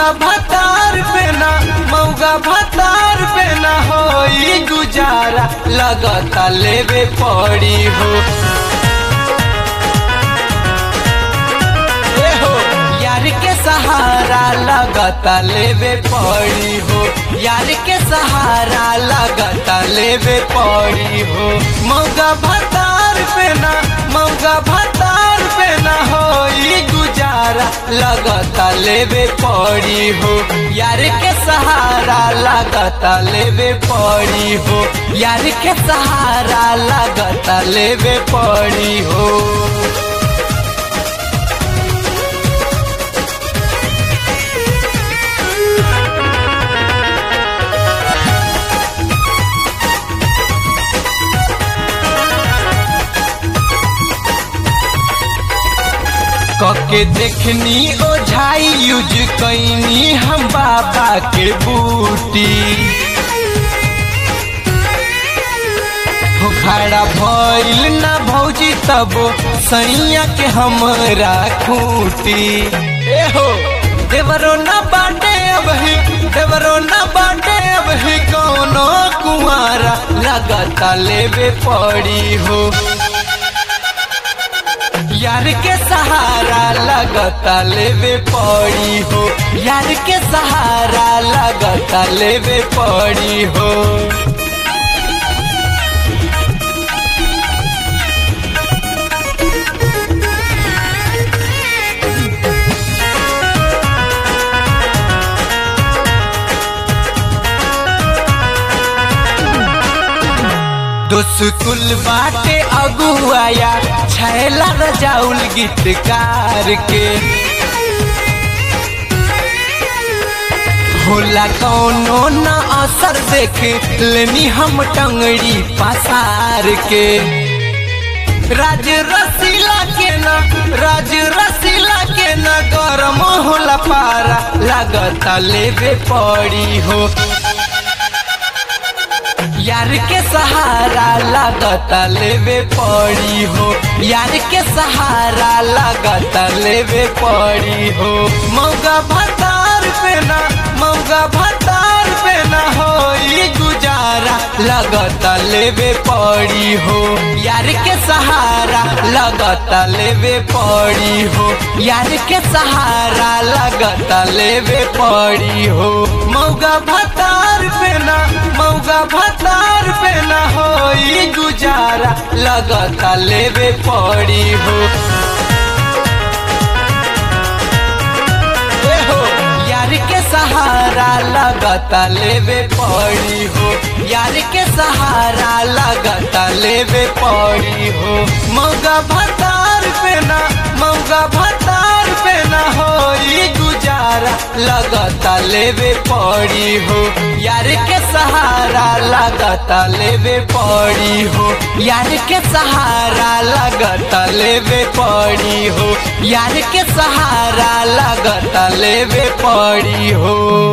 मौगा भतार पे ना मौगा भतार पे ना होई गुजारा लगता लेवे पड़ी हो ए हो यार के सहारा लगता लेवे पड़ी हो यार के सहारा लगता लेवे पड़ी हो मौगा भतार पे ना मौगा भतार पे ना होई गुजारा लगता लेवे पड़ी हो यार के सहारा लगता लेवे पड़ी हो यार के सहारा लगता लेवे पड़ी हो कके देखनी ओझाई यूज कैनी हम बाबा के बूटी हो खड़ा भइल ना भौजी तब सैया के हमरा खूटी ए हो देवरो ना बाटे अब ही देवरो ना बाटे अब ही कोनो कुआरा लगता लेवे पड़ी हो यार के सहारा लगता लेवे पड़ी हो यार के सहारा लगता लेवे पड़ी हो दोस्कुल बाटे अगुआया छैला रजाउल गीतकार के होला कौनो न असर देख लेनी हम टंगड़ी पसार के राज रसीला के न राज रसीला के न गरम होला पारा लगता लेवे पड़ी हो यार के सहारा लगता लेवे पड़ी हो यार के सहारा लगता लेवे पड़ी हो मौगा भतार पे ना मौगा भतार पे ना होई गुजारा लगता लेवे पड़ी हो यार के सहारा लगता लेवे पड़ी हो यार के सहारा लगता लेवे पड़ी हो मौगा भतार पे ना मौगा भतार पे ना होई गुजारा लगता लेवे पड़ी हो ए हो यार के सहारा लगता लेवे पड़ी हो यार के सहारा लगता लेवे पड़ी हो मौगा भतार पे ना मौगा भतार पे ना होई गुजारा लगता लेवे पड़ी हो यार के सहारा लगता लेवे पड़ी हो यार के सहारा लगता लेवे पड़ी हो यार के सहारा लगता लेवे पड़ी हो